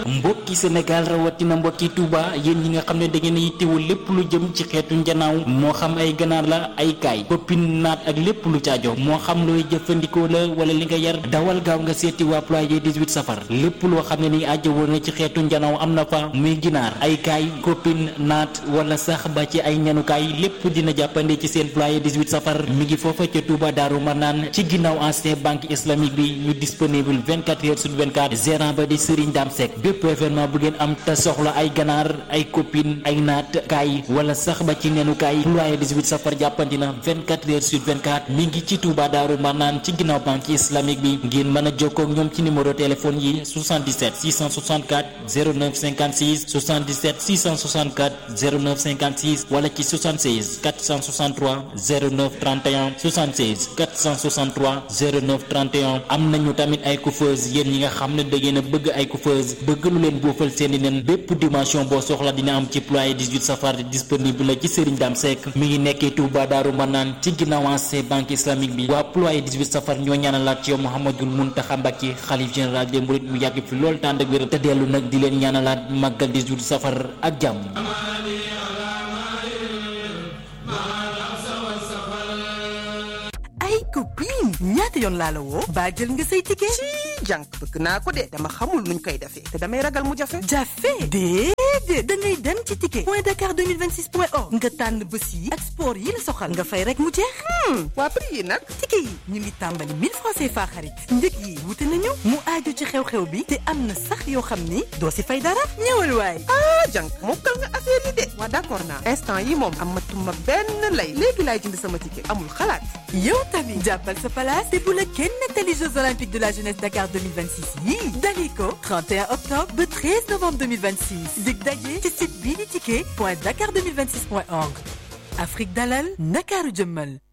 mbokki Sénégal rawatina mbokki Touba yéen ñi nga xam ne da ngeen yittewoo lépp lu jëm ci xeetu njanaaw moo xam ay ganaar la ay kaay koppin naat ak lépp lu caajo moo xam looy jëfandikoo la wala li nga yar dawal gaaw nga seeti waa ployer 18 safar lépp loo xam ne ni ajjawoo na ci xeetu njanaaw am na fa muy ginaar ay kaay koppin naat wala sax ba ci ay ñanukaay lépp dina jàppande ci seen ployer 18 safar mi ngi foofa ca Touba Daaru Marnaan ci ginnaaw ancien banque islamique bi ñu disponible 24 heures sur 24 gérant ba di Serigne Dame Seck bépp événement bu ngeen am te soxla ay ganaar ay copine ay naat kaay wala sax ba ci nenu kaay ployer 18 safar jàppandi na 24 heures sur 24 mi ngi ci Touba Daaru Marnaan ci ginnaaw banque islamique bi ngeen mën a jokkoo ak ñoom ci numéro téléphone yi 77 664 09 56 77 664 09 56 wala ci 76 463 09 31 76 463 09 31 am nañu tamit ay coiffeuse yéen ñi nga xam ne da ngeen a bëgg ay coiffeuse bëgg lu leen boofal seeni nen bépp dimension boo soxla dina am ci ployer 18 safar disponible la ci Serigne Dame Seck mi ngi nekkee Touba Daaru Manaan ci ginnaaw ancien banque islamique bi waa ployer 18 safar ñoo ñaanalaat ci yow Mouhamadul Mountakha Mbacké xalif général des mourides mu yàgg fi lool tànd ak wér te dellu nag di leen ñaanalaat màggal 18 safar ak jàmm ay copine ñaata yoon laa la woo baa jël nga say ticket ci jànk bëgg naa ko de dama xamul nuñ koy defee te damay ragal mu jafe jafe déedéet da ngay dem ci ticket point dakar 2026 point org nga tànn bés yi ak sport yi la soxal nga fay rek mu jeex waa prix yi nag ticket yi ñu ngi tàmbali 1000 francs CFA xarit njëg yi wute nañu mu aaju ci xew-xew bi te am na sax yoo xam ni doo si fay dara ñëwal waay ah jànk mokkal nga affaire yi de waa d'accord naa instant yi moom amatuma benn lay léegi laay jënd sama ticket amul xalaat yow tamit jàppal sa place te bu la kenn nettali Jeux olympiques de la jeunesse Dakar 2026 yii dalee ko 31 octobre ba 13 novembre 2026 dig daje ci site bii di ticket point dakar 2026 point org Afrique dalal Ndakaaru jëmmal